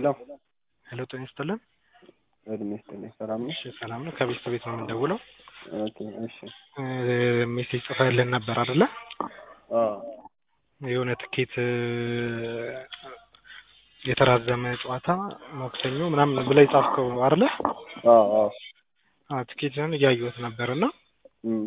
ሄሎ ሄሎ ጤና ይስጥልን። እድሜ ይስጥልኝ። ሰላም ነው? እሺ ሰላም ነው። ከቤት ቤት ነው የምንደውለው። ኦኬ እሺ። ሜሴጅ ጽፈህልን ነበር አይደለ? አዎ የሆነ ትኬት የተራዘመ ጨዋታ ማክሰኞ ምናምን ብለህ የጻፍከው አይደለ? አዎ አዎ አዎ ትኬትን እያየሁት ነበር እና እም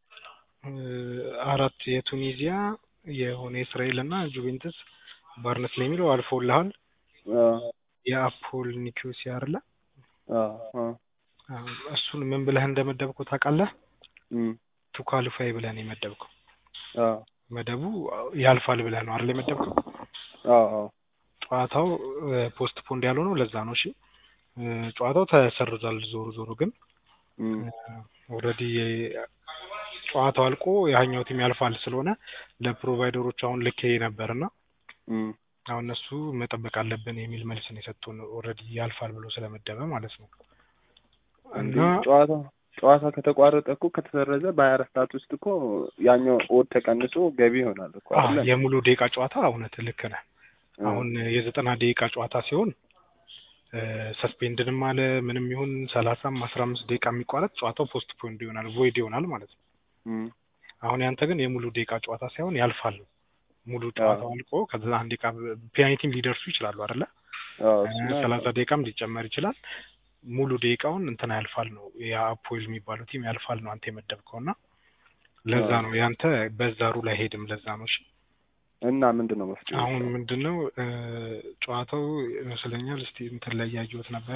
አራት የቱኒዚያ የሆነ የእስራኤል እና ጁቬንትስ ባርነስ ላይ የሚለው አልፎልሃል። አዎ የአፖል ኒኮሲያ አይደለ? አዎ አዎ አዎ፣ እሱን ምን ብለህ እንደመደብከው ታውቃለህ? እም ቱ ኳሊፋይ ብለህ ነው የመደብከው። አዎ መደቡ ያልፋል ብለህ ነው አይደል የመደብከው? አዎ አዎ ጨዋታው ፖስት ፖንድ ያልሆነው ለዛ ነው። እሺ ጨዋታው ተሰርዟል። ዞሮ ዞሮ ግን እም ኦልሬዲ ጨዋታው አልቆ ያኛው ቲም ያልፋል ስለሆነ ለፕሮቫይደሮች አሁን ልኬ ነበርና እም አሁን እነሱ መጠበቅ አለብን የሚል መልስ ነው የሰጡን። ኦልሬዲ ያልፋል ብሎ ስለመደበ ማለት ነው። እና ጨዋታ ጨዋታ ከተቋረጠ እኮ ከተሰረዘ በሀያ አራት ሰዓት ውስጥ እኮ ያኛው ኦድ ተቀንሶ ገቢ ይሆናል እኮ አዎ አይደለ? የሙሉ ደቂቃ ጨዋታ እውነት ልክ ነህ። አሁን የዘጠና ደቂቃ ጨዋታ ሲሆን ሰስፔንድንም አለ ምንም ይሁን ሰላሳም አስራ አምስት ደቂቃ የሚቋረጥ ጨዋታው ፖስት ፖንድ ይሆናል ቮይድ ይሆናል ማለት ነው። እም አሁን ያንተ ግን የሙሉ ደቂቃ ጨዋታ ሳይሆን ያልፋል ነው። ሙሉ ጨዋታው አልቆ ከዛ አንድ ደቂቃ ፔናልቲም ሊደርሱ ይችላሉ አይደለ? አዎ እሱማ ሰላሳ ደቂቃም ሊጨመር ይችላል። ሙሉ ደቂቃውን እንትና ያልፋል ነው የአፖል የሚባለው ቲም ያልፋል ነው አንተ የመደብከው እና ለዛ ነው ያንተ በዛ ሩል አይሄድም። ለዛ ነው እሺ። እና ምንድን ነው መፍትሄ? አሁን ምንድነው ጨዋታው ይመስለኛል እስቲ እንትን ላይ ያየሁት ነበረ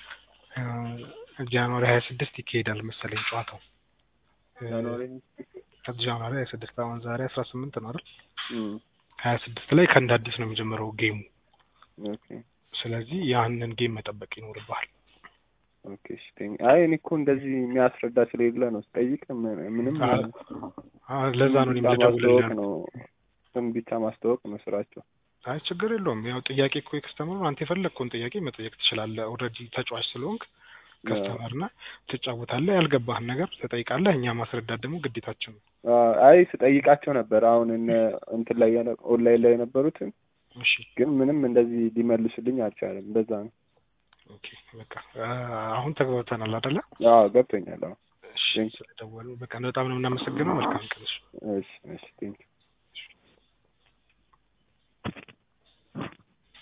ጃንዋሪ ሀያ ስድስት ይካሄዳል መሰለኝ ጨዋታው ጃንዋሪ ጃንዋሪ ሀያ ስድስት አሁን ዛሬ አስራ ስምንት ነው አይደል? እም ሀያ ስድስት ላይ ከእንደ አዲስ ነው የሚጀምረው ጌሙ። ኦኬ ስለዚህ ያንን ጌም መጠበቅ ይኖርብሃል። ኦኬ እሺ ቴንክ አይ እኔ እኮ እንደዚህ የሚያስረዳ ስለሌለ ነው ስጠይቅ ምን- ምንም አዎ ለዛ ነው እኔም ብቻ ልደውልልህ ማስተዋወቅ ያልኩት። ነው ስም ብቻ ማስተዋወቅ ነው ስራቸው። አይ ችግር የለውም። ያው ጥያቄ እኮ የከስተመሩ አንተ የፈለግከውን ጥያቄ መጠየቅ ትችላለህ። ኦልሬዲ ተጫዋች ስለሆንክ ከስተመር ነህ፣ ትጫወታለህ። ያልገባህን ነገር ትጠይቃለህ። እኛ ማስረዳት ደግሞ ግዴታችን ነው። አይ ስጠይቃቸው ነበር አሁን እነ እንትን ላይ የነ- ኦንላይን ላይ የነበሩትን እሺ ግን ምንም እንደዚህ ሊመልሱልኝ አልቻለም። በዛ ነው። ኦኬ በቃ አሁን ተግባብተናል አይደለ? አዎ ገብቶኛል። አዎ እሺ ስለደወሉ በቃ በጣም ነው የምናመሰግነው። መልካም ቀን። እሺ። እሺ እሺ ቴንክ